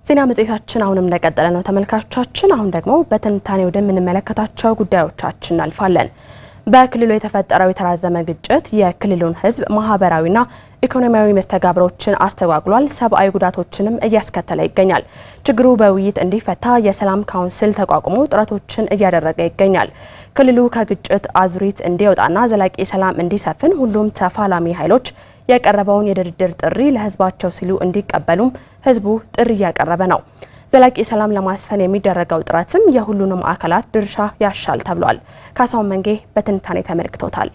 ዜና መጽሔታችን አሁንም እንደቀጠለ ነው ተመልካቾቻችን። አሁን ደግሞ በትንታኔ ወደምንመለከታቸው ጉዳዮቻችን እናልፋለን። በክልሉ የተፈጠረው የተራዘመ ግጭት የክልሉን ሕዝብ ማህበራዊና ኢኮኖሚያዊ መስተጋብሮችን አስተጓጉሏል፣ ሰብአዊ ጉዳቶችንም እያስከተለ ይገኛል። ችግሩ በውይይት እንዲፈታ የሰላም ካውንስል ተቋቁሞ ጥረቶችን እያደረገ ይገኛል። ክልሉ ከግጭት አዙሪት እንዲወጣና ዘላቂ ሰላም እንዲሰፍን ሁሉም ተፋላሚ ኃይሎች የቀረበውን የድርድር ጥሪ ለህዝባቸው ሲሉ እንዲቀበሉም ህዝቡ ጥሪ እያቀረበ ነው። ዘላቂ ሰላም ለማስፈን የሚደረገው ጥረትም የሁሉንም አካላት ድርሻ ያሻል ተብሏል። ካሳሁን መንጌ በትንታኔ ተመልክቶታል።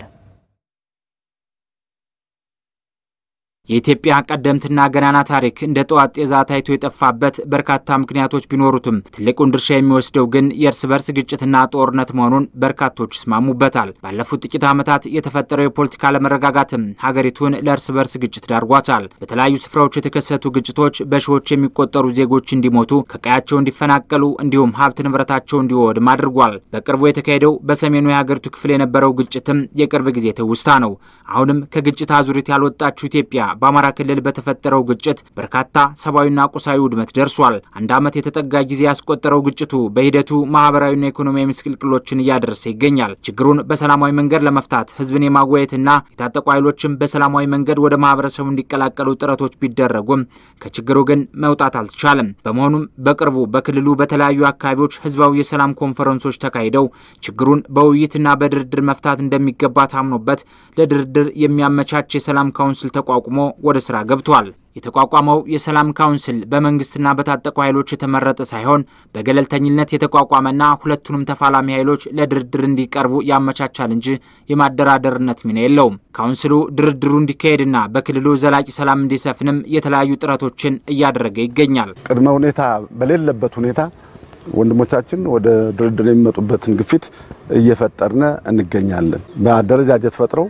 የኢትዮጵያ ቀደምትና ገናና ታሪክ እንደ ጠዋት ጤዛ ታይቶ የጠፋበት በርካታ ምክንያቶች ቢኖሩትም ትልቁን ድርሻ የሚወስደው ግን የእርስ በርስ ግጭትና ጦርነት መሆኑን በርካቶች ይስማሙበታል። ባለፉት ጥቂት ዓመታት የተፈጠረው የፖለቲካ አለመረጋጋትም ሀገሪቱን ለእርስ በርስ ግጭት ዳርጓታል። በተለያዩ ስፍራዎች የተከሰቱ ግጭቶች በሺዎች የሚቆጠሩ ዜጎች እንዲሞቱ፣ ከቀያቸው እንዲፈናቀሉ እንዲሁም ሀብት ንብረታቸው እንዲወድም አድርጓል። በቅርቡ የተካሄደው በሰሜኑ የሀገሪቱ ክፍል የነበረው ግጭትም የቅርብ ጊዜ ትውስታ ነው። አሁንም ከግጭት አዙሪት ያልወጣችው ኢትዮጵያ በአማራ ክልል በተፈጠረው ግጭት በርካታ ሰብአዊና ቁሳዊ ውድመት ደርሷል። አንድ ዓመት የተጠጋ ጊዜ ያስቆጠረው ግጭቱ በሂደቱ ማህበራዊና ኢኮኖሚያዊ ምስቅልቅሎችን እያደረሰ ይገኛል። ችግሩን በሰላማዊ መንገድ ለመፍታት ህዝብን የማወያየትና የታጠቁ ኃይሎችም በሰላማዊ መንገድ ወደ ማህበረሰቡ እንዲቀላቀሉ ጥረቶች ቢደረጉም ከችግሩ ግን መውጣት አልተቻለም። በመሆኑም በቅርቡ በክልሉ በተለያዩ አካባቢዎች ህዝባዊ የሰላም ኮንፈረንሶች ተካሂደው ችግሩን በውይይትና በድርድር መፍታት እንደሚገባ ታምኖበት ለድርድር የሚያመቻች የሰላም ካውንስል ተቋቁሞ ወደ ስራ ገብቷል። የተቋቋመው የሰላም ካውንስል በመንግስትና በታጠቁ ኃይሎች የተመረጠ ሳይሆን በገለልተኝነት የተቋቋመና ሁለቱንም ተፋላሚ ኃይሎች ለድርድር እንዲቀርቡ ያመቻቻል እንጂ የማደራደርነት ሚና የለውም። ካውንስሉ ድርድሩ እንዲካሄድና በክልሉ ዘላቂ ሰላም እንዲሰፍንም የተለያዩ ጥረቶችን እያደረገ ይገኛል። ቅድመ ሁኔታ በሌለበት ሁኔታ ወንድሞቻችን ወደ ድርድር የሚመጡበትን ግፊት እየፈጠርነ እንገኛለን። በአደረጃጀት ፈጥረው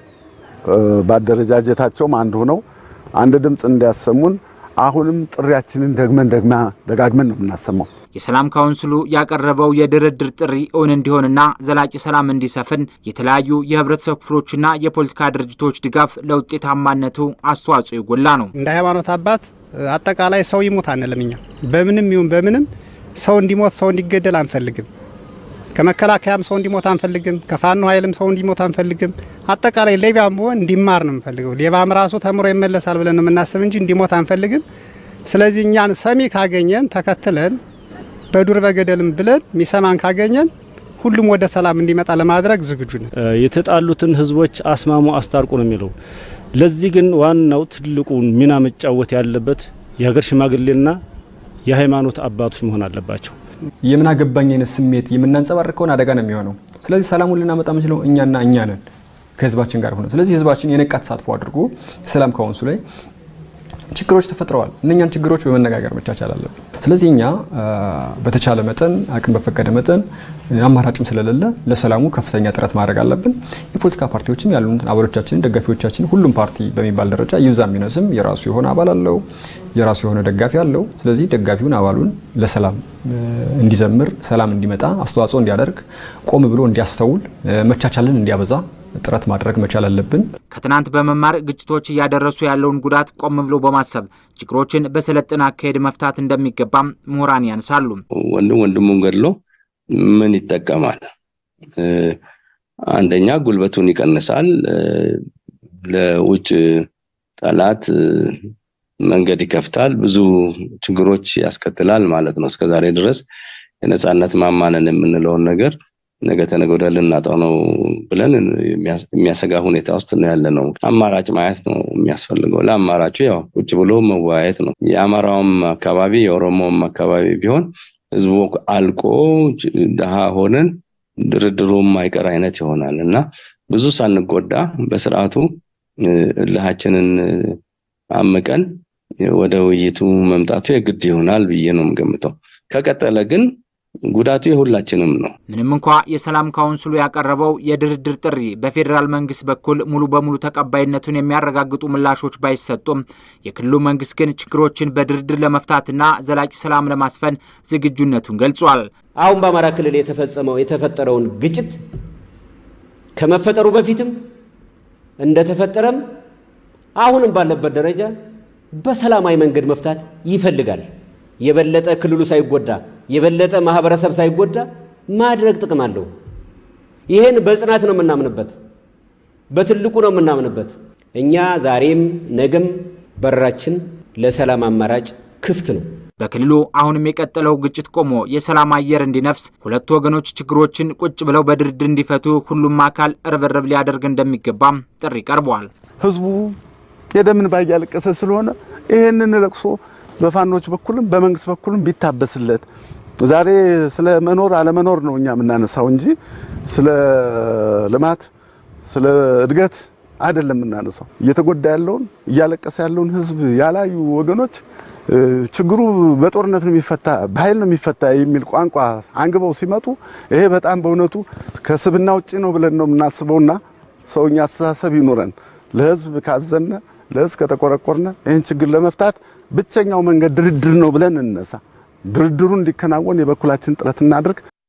በአደረጃጀታቸውም አንድ ሆነው አንድ ድምፅ እንዲያሰሙን አሁንም ጥሪያችንን ደግመን ደግማ ደጋግመን ነው የምናሰማው። የሰላም ካውንስሉ ያቀረበው የድርድር ጥሪ እውን እንዲሆንና ዘላቂ ሰላም እንዲሰፍን የተለያዩ የህብረተሰብ ክፍሎችና የፖለቲካ ድርጅቶች ድጋፍ ለውጤታማነቱ አስተዋጽኦ የጎላ ነው። እንደ ሃይማኖት አባት አጠቃላይ ሰው ይሞት አንልም። እኛ በምንም ይሁን በምንም ሰው እንዲሞት ሰው እንዲገደል አንፈልግም። ከመከላከያም ሰው እንዲሞት አንፈልግም። ከፋኖ ኃይልም ሰው እንዲሞት አንፈልግም። አጠቃላይ ሌባም ቢሆን እንዲማር ነው የምንፈልገው። ሌባም ራሱ ተምሮ ይመለሳል ብለን ነው የምናስብ እንጂ እንዲሞት አንፈልግም። ስለዚህ እኛን ሰሚ ካገኘን ተከትለን በዱር በገደልም ብለን ሚሰማን ካገኘን ሁሉም ወደ ሰላም እንዲመጣ ለማድረግ ዝግጁ ነን። የተጣሉትን ህዝቦች አስማሙ፣ አስታርቁ ነው የሚለው። ለዚህ ግን ዋናው ትልቁን ሚና መጫወት ያለበት የሀገር ሽማግሌና የሃይማኖት አባቶች መሆን አለባቸው። የምን አገባኝ አይነት ስሜት የምናንጸባርቅ ከሆነ አደጋ ነው የሚሆነው። ስለዚህ ሰላሙን ልናመጣ የምንችለው እኛና እኛ ነን ከህዝባችን ጋር ሆነ። ስለዚህ ህዝባችን የነቃ ተሳትፎ አድርጎ የሰላም ካውንስሉ ላይ ችግሮች ተፈጥረዋል። እነኛን ችግሮች በመነጋገር መቻቻል አለብን። ስለዚህ እኛ በተቻለ መጠን አቅም በፈቀደ መጠን አማራጭም ስለሌለ ለሰላሙ ከፍተኛ ጥረት ማድረግ አለብን። የፖለቲካ ፓርቲዎችም ያሉን አባሎቻችን፣ ደጋፊዎቻችን ሁሉም ፓርቲ በሚባል ደረጃ ይብዛ የሚነስም የራሱ የሆነ አባል አለው፣ የራሱ የሆነ ደጋፊ አለው። ስለዚህ ደጋፊውን አባሉን ለሰላም እንዲዘምር፣ ሰላም እንዲመጣ አስተዋጽኦ እንዲያደርግ፣ ቆም ብሎ እንዲያስተውል፣ መቻቻልን እንዲያበዛ ጥረት ማድረግ መቻል አለብን። ከትናንት በመማር ግጭቶች እያደረሱ ያለውን ጉዳት ቆም ብሎ በማሰብ ችግሮችን በሰለጠነ አካሄድ መፍታት እንደሚገባም ምሁራን ያነሳሉ። ወንድም ወንድሙን ገድሎ ምን ይጠቀማል? አንደኛ ጉልበቱን ይቀንሳል፣ ለውጭ ጠላት መንገድ ይከፍታል፣ ብዙ ችግሮች ያስከትላል ማለት ነው። እስከዛሬ ድረስ የነጻነት ማማነን የምንለውን ነገር ነገ ተነገ ወዲያ ልናጣው ነው ብለን የሚያሰጋ ሁኔታ ውስጥ ነው ያለ ነው። አማራጭ ማየት ነው የሚያስፈልገው። ለአማራጩ ያው ቁጭ ብሎ መወያየት ነው። የአማራውም አካባቢ የኦሮሞውም አካባቢ ቢሆን ህዝቡ አልቆ ድሃ ሆነን ድርድሩ የማይቀር አይነት ይሆናል እና ብዙ ሳንጎዳ በስርዓቱ እልሃችንን አምቀን ወደ ውይይቱ መምጣቱ የግድ ይሆናል ብዬ ነው የምገምተው። ከቀጠለ ግን ጉዳቱ የሁላችንም ነው። ምንም እንኳ የሰላም ካውንስሉ ያቀረበው የድርድር ጥሪ በፌዴራል መንግስት በኩል ሙሉ በሙሉ ተቀባይነቱን የሚያረጋግጡ ምላሾች ባይሰጡም የክልሉ መንግስት ግን ችግሮችን በድርድር ለመፍታትና ዘላቂ ሰላም ለማስፈን ዝግጁነቱን ገልጿል። አሁን በአማራ ክልል የተፈጸመው የተፈጠረውን ግጭት ከመፈጠሩ በፊትም እንደተፈጠረም አሁንም ባለበት ደረጃ በሰላማዊ መንገድ መፍታት ይፈልጋል። የበለጠ ክልሉ ሳይጎዳ የበለጠ ማህበረሰብ ሳይጎዳ ማድረግ ጥቅም አለው። ይህን በጽናት ነው የምናምንበት፣ በትልቁ ነው የምናምንበት። እኛ ዛሬም ነገም በራችን ለሰላም አማራጭ ክፍት ነው። በክልሉ አሁንም የቀጠለው ግጭት ቆሞ የሰላም አየር እንዲነፍስ ሁለቱ ወገኖች ችግሮችን ቁጭ ብለው በድርድር እንዲፈቱ ሁሉም አካል ርብርብ ሊያደርግ እንደሚገባም ጥሪ ቀርቧል። ህዝቡ የደምን እንባ እያለቀሰ ስለሆነ ይህንን ለቅሶ በፋኖች በኩልም በመንግስት በኩልም ቢታበስለት ዛሬ ስለ መኖር አለመኖር ነው እኛ የምናነሳው እንጂ ስለ ልማት ስለ እድገት አይደለም የምናነሳው። እየተጎዳ ያለውን እያለቀሰ ያለውን ህዝብ ያላዩ ወገኖች ችግሩ በጦርነት ነው የሚፈታ በኃይል ነው የሚፈታ የሚል ቋንቋ አንግበው ሲመጡ ይሄ በጣም በእውነቱ ከስብና ውጭ ነው ብለን ነው የምናስበውና ሰውኛ አስተሳሰብ ይኑረን። ለህዝብ ካዘነ ለህዝብ ከተቆረቆርነ ይህን ችግር ለመፍታት ብቸኛው መንገድ ድርድር ነው ብለን እንነሳ። ድርድሩ እንዲከናወን የበኩላችን ጥረት እናድርግ።